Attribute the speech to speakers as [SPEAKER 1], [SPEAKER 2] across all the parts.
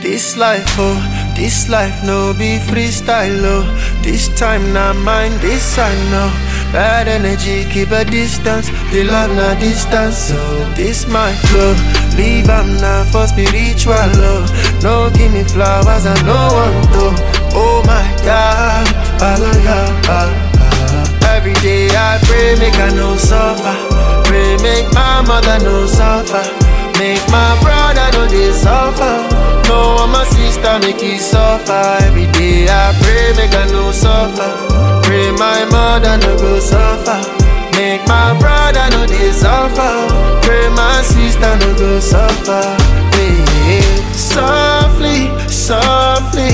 [SPEAKER 1] This life, oh, this life no be freestyle, oh. This time not mine, this I know. Bad energy, keep a distance. The love na distance, so this my flow. Leave am now for spiritual, oh. No give me flowers, I no want to. Oh my God, hallelujah. Every day I pray, make I no suffer. Pray, make my mother no suffer. Make my brother no they suffer. No, I'm a sister, make it suffer. Every day I pray, make I no suffer. Pray my mother no go suffer. Make my brother no they suffer. Pray my sister no go suffer. Hey, softly, softly,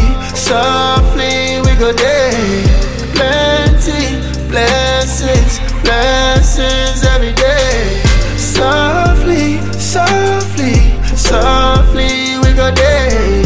[SPEAKER 1] softly we go there. Plenty blessings, blessings every day. Softly, softly, softly we go there.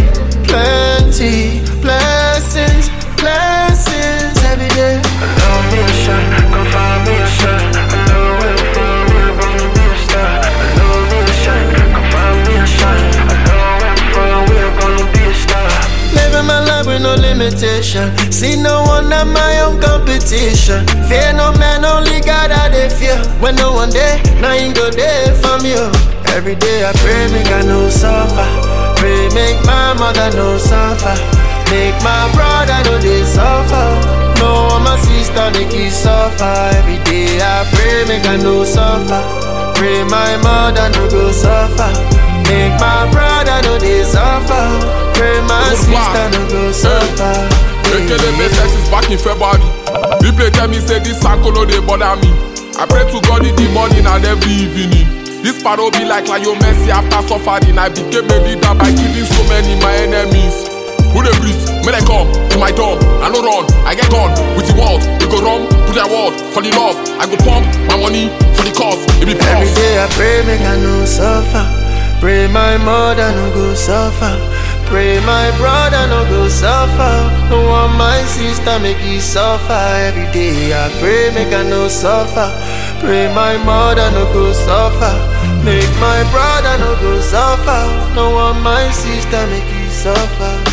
[SPEAKER 1] Plenty blessings, blessings every day. Allow me a shot, come find me a shot. Allow me a find me a wanna be a star. Allow me a shot, come find me a shot. Allow me a find we are gonna be a star. Living my life with no limitation. See no one at my own competition. Fear no man, only God I dey fear. When no one there, nothing go there from you. Every day I pray, make I no suffer. Pray, make my mother no suffer. Make my brother no they suffer. No, my sister make it suffer. Every day I pray, make I no suffer. Pray my mother no go suffer. Make my brother no they suffer. Pray my
[SPEAKER 2] Good
[SPEAKER 1] sister
[SPEAKER 2] one.
[SPEAKER 1] no go suffer.
[SPEAKER 2] Ekele make sex is back in February. People tell me say this uncle no dey bother me. I pray to God in the morning and every evening. This paro be like Lionel Messi after suffering. I became a leader by killing so many my enemies. Who dey breathe? May they come to my door. I no run, I get on with the world. We go run to their world for the love. I go pump my money for the cause. It be
[SPEAKER 1] Every
[SPEAKER 2] pause.
[SPEAKER 1] day I pray, make I no suffer. Pray my mother no go suffer. Pray my brother no go suffer. No want my sister make it suffer. Every day I pray, make I no suffer. Pray my mother no go suffer. Make my brother no go suffer. No want my sister make it suffer.